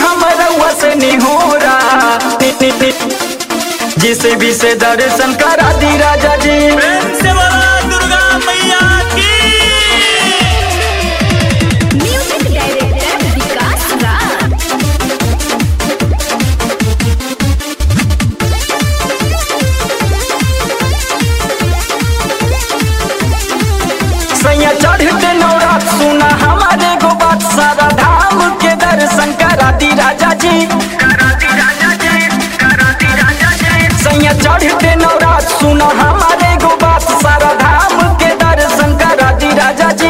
हम रउआ से निहोरा नि, नि, नि, जिसे भी से दर्शन करा दी राजा जी प्रेम से बोला दुर्गा मैया की म्यूजिक डायरेक्टर विकास राज सैया चढ़ते नौरात सुना हमारे गो बात सारा धाम के दर्शन करा दी राजा जी सैया चढ़ते नौरात सुना हमारे गो बात सारा धाम के दर्शन करा दी राजा जी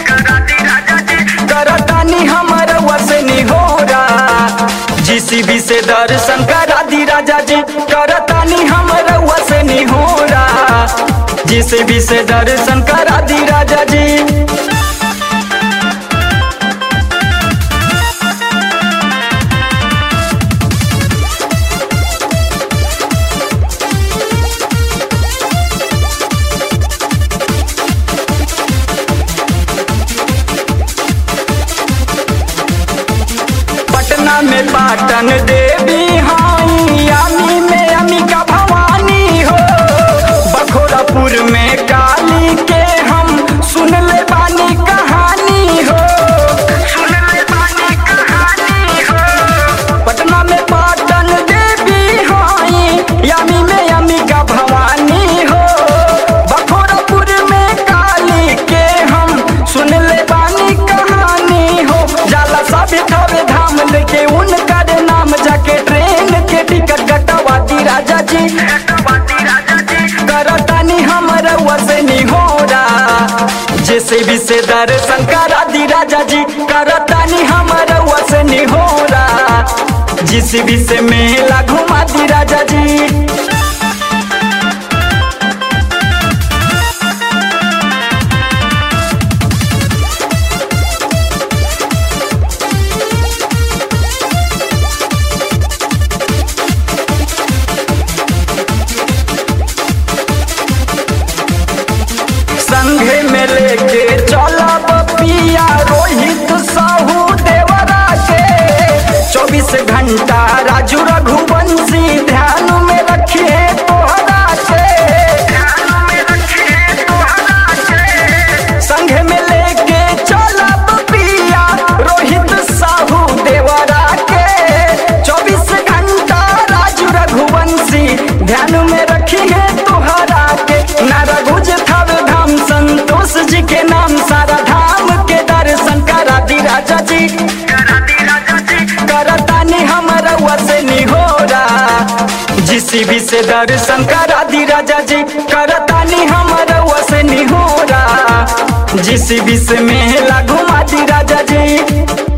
करतानी हमारा वसे निहोरा जीसीबी से दर्शन करा दी राजा जी करतानी हमारा वसे निहोरा जीसीबी से दर्शन करा दी राजा जी पटना में पाटन देवी हाई यामी में अमिका भवानी हो बखोरापुर में काली के हम सुन ले बानी कहानी हो सुन ले बानी कहानी हो पटना में पाटन देवी हाई यामी में अमिका भवानी हो बखोरापुर में काली के हम सुन ले बानी कहानी हो जाला सब थवे धाम लेके उनकर नाम जाके ट्रेन के टिकट कटवा दी राजा जी करतानी हमर वसे निहोरा जैसे भी से दर्शन करा दी राजा जी करतानी हमर वसे निहोरा जिस भी से मेला घुमा दी राजा जी संघे में लेके चलब पिया रोहित साहू देवरा के चौबीस घंटा राजू रघुवंशी ध्यान में रखिए तोहरा के संघे में लेके चलब पिया रोहित साहू देवरा के चौबीस घंटा राजू रघुवंशी ध्यान में रखिए तोहरा के नारा गुज थव धाम संतोष जी के नाम सारा धाम के दर्शन करा दी राजा जी करतानी हमारा वसे निहोरा जिसी भी से दर्शन करा दी राजा जी करतानी हमारा वसे निहोरा जिसी भी से मेला घुमा दी राजा जी